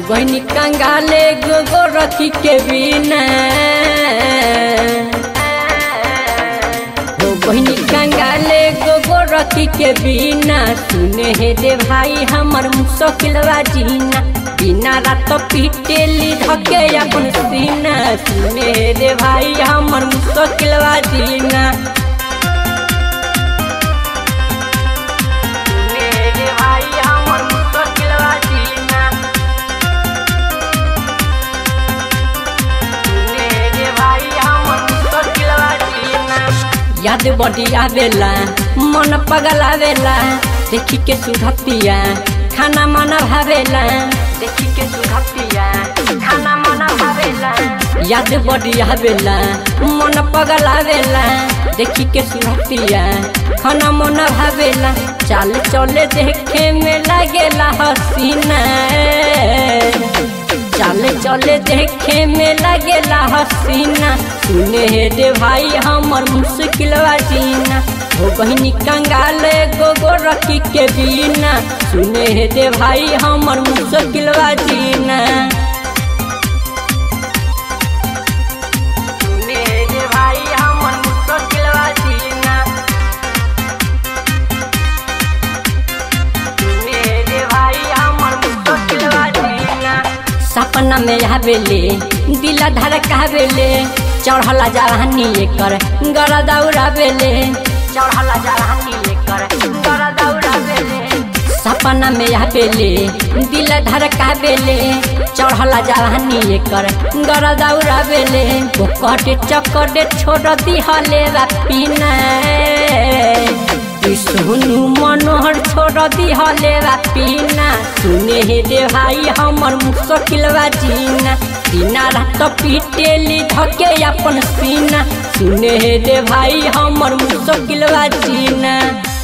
गहनी कंगाले गोगो रखी के बिना हो गहनी कंगाले गोगो रखी के बिना सुने हे रे भाई हमर मुश्किलवा जीना बिना रात पीटेली धके अपन सीना सुने हे रे भाई हमर मुश्किलवा जीना सुने हे रे भाई हमर मुश्किलवा जीना सुने हे रे भाई हमर मुश्किलवा जीना याद बड़ी आवेला मन पगल आवेला देखी के सुधतिया खाना मन भावेला देखी के सुधतिया खाना मन भावेला याद बड़ी आवेला मन पगल आवेला देखी के सुधतिया खाना मन भावेला चाल चले देखे में लागेला हसीना चले चले देखे में लगेला हसीना सुने हे रे भाई हमर मुश्किलवा जीना हो बहिनी कंगाल गोगो रखी के बिना सुने हे रे भाई हमर मुश्किलवा जीना सुने हे रे भाई हमर मुश्किलवा जीना सुने हे रे भाई हमर मुश्किलवा जीना सपना में आवेले दिला धड़कावेले चढ़ला जवानी एकर गरा दौड़ावेले चढ़ला जवानी एकर गरा दौड़ावेले सपना में आवेले दिल धड़कावेले चढ़ला जवानी एकर गरा दौड़ावेले ओकटे चक्कर छोड़ दिहले पीना सोनू मनोहर छोड़ दिहले पीना सुने हे रे भाई हमर मुश्किलवा जीना बिना रात पीटेली धके अपन सीना सुने हे रे भाई हमर मुश्किलवा जीना